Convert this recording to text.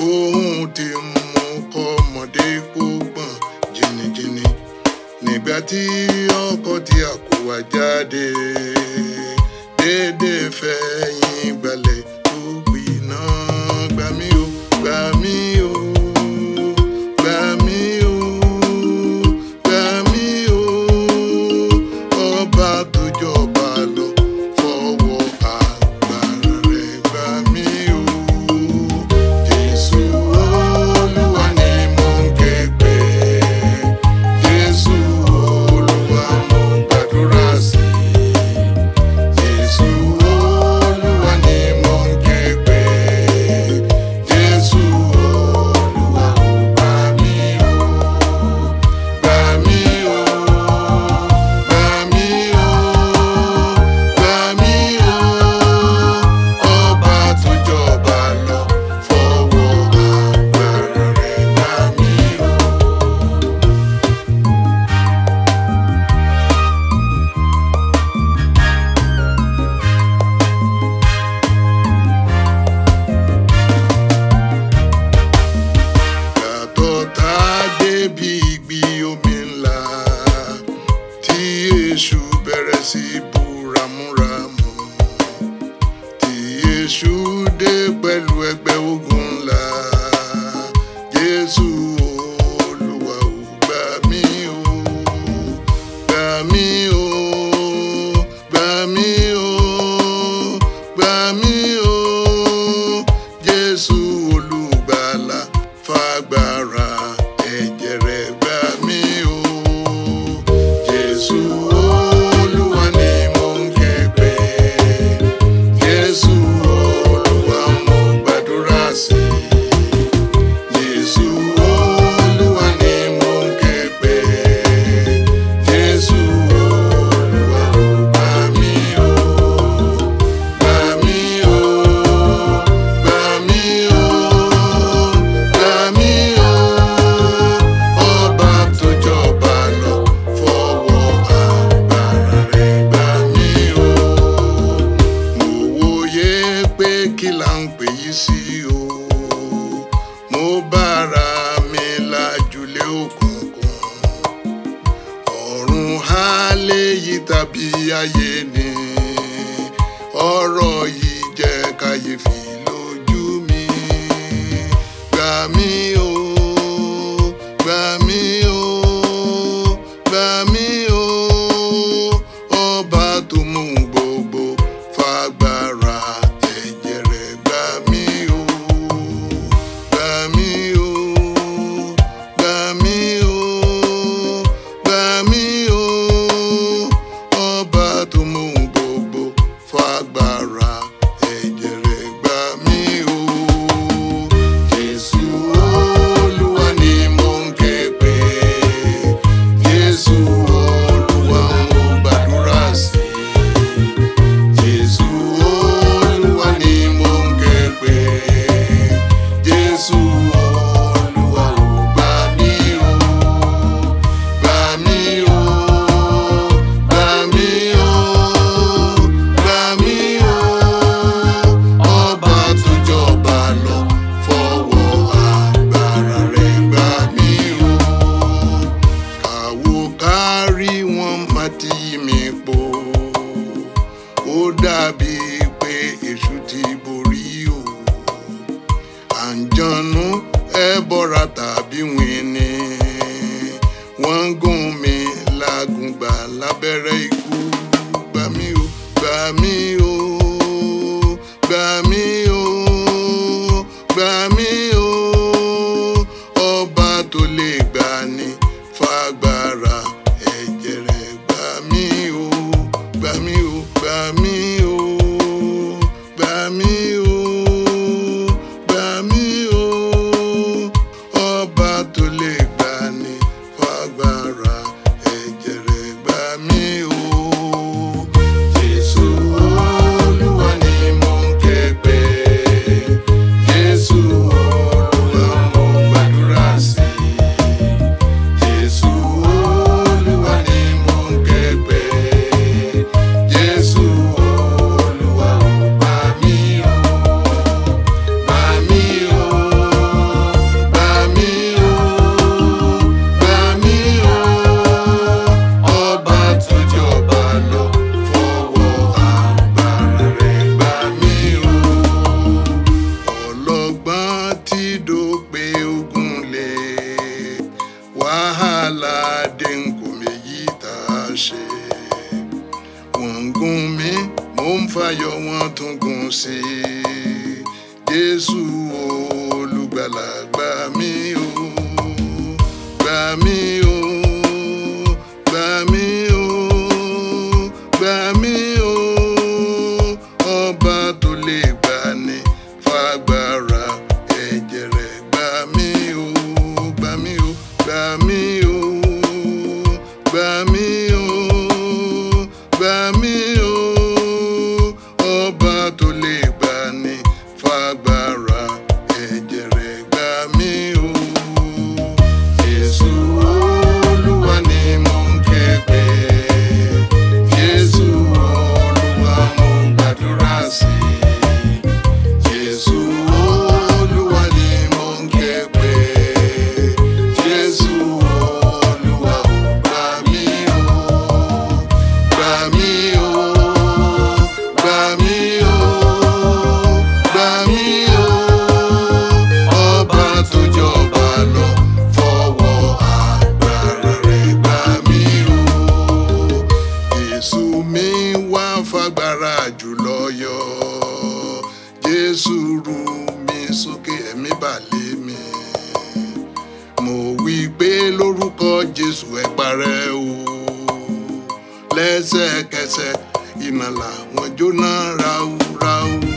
ohun tí mú kọ́mọdé kó gbọ̀n jìnnìjìnnì nígbà tí ọkọ tí a kó wá jáde dédé fẹ̀yìn gbalẹ̀ tó gbiná gbà mí o gbà mí o gbà mí o gbà mí o ọba tó jọba lọ fọwọ́ agbára rẹ̀ gbà mí o jésù olúwa ni mò ń ké pè jésù olúwa mo gbàdúrà sí jésù olúwa ni mò ń ké pè jésù olúwa ò gbà mí o gbà mí o gbà mí o gbà mí o ọba tó jọba lọ fọwọ́ agbára rẹ̀ gbà mí o. yàtọ̀ tá a débi ìgbì omi ńlá tí èṣù bẹ̀rẹ̀ sí bú ramúramù tí èṣù dé pẹ̀lú ẹgbẹ́ ogun ńlá jésù olúwa ò gbà mí o gbà mí o gbà mí o gbà mí o jésù olùgbàlà fagbára ẹ̀jẹ̀ rẹ̀ gbà mí o jésù olúwa ni mò ń ké pè jésù olúwa mo gbàdúrà sí jésù olúwa ni mò ń ké pè jésù olúwa ò gbà mí o gbà mí o gbà mí o gbà mí o ọba tó jọba lọ fọwọ́ agbára rẹ̀ gbà mí o mo wòye pé kí là ń pè yí sí o mo bára mi lájúlé òkùnkùn ọ̀run ha léyìí tàbí ayé ni ọ̀rọ̀ yìí jẹ́ kàyéfì lójú mi gbà mí o gbà mí o gbà mí o ọba tó mú gbogbo fagbára ẹ̀jẹ̀ rẹ̀ gbà mí o gbà mí o gbà mí o gbà mí o ọba tó mú gbogbo fagbára ẹ̀jẹ̀ rẹ̀ gbà mí o jésù olúwa ni mò ń ké pè jésù olúwa mo gbàdúrà sí jésù olúwa ni mò ń ké pè jésù olúwa ò gbà mí o gbà mí o gbà mí o gbà mí o ọba tó jọba lọ fọwọ́ agbára rẹ̀ gbà mí o kàwó kárí wọn má ti yí mi po ó dàbí pé èṣù ti borí o àǹjọ̀nú ẹbọra tàbí wíní wọ́n ń gún mi lágùngbà lábẹ́rẹ́ ikú gbà mí o gbà mí o gbà mí o gbà mí o ọba tó lè gbà ní fagbára ẹ̀jẹ̀ rẹ̀ gbà mí o gbà mí o gbà mí o gbà mí o gbà mí o ọba tó lè gbà ní fagbára ẹ̀jẹ̀ rẹ̀ gbà mí o. gbà mí o gbà mí o gbà mí o gbà mí o ọba tó lè gbà ní fagbára ẹ̀jẹ̀ rẹ̀ gbà mí o gbà mí o gbà mí o gbà mí o gbà mí o ọba tó lè gbà ní fagbára ẹ̀jẹ̀ rẹ̀ gbà mí o. Jésù Olúwa ni mò ń ké pè. Jésù Olúwa mo gbàdúrà sí. Jésù Olúwa ni mò ń ké pè. Jésù Olúwa ò gbà mí o. Gbà mí o. Gbà mí o. Gbà mí o. Ọba tó jọba lọ fọwọ́ agbára rẹ̀ gbà mí o. Jésù mi wá fagbára jùlọ yọ. Jésù rú mi sókè ẹ̀mí balẹ̀ mi. Mo wí pé lórúkọ Jésù ẹ parẹ́ o. Lẹ́sẹ̀kẹsẹ̀ iná làwọn jóná ráúráú.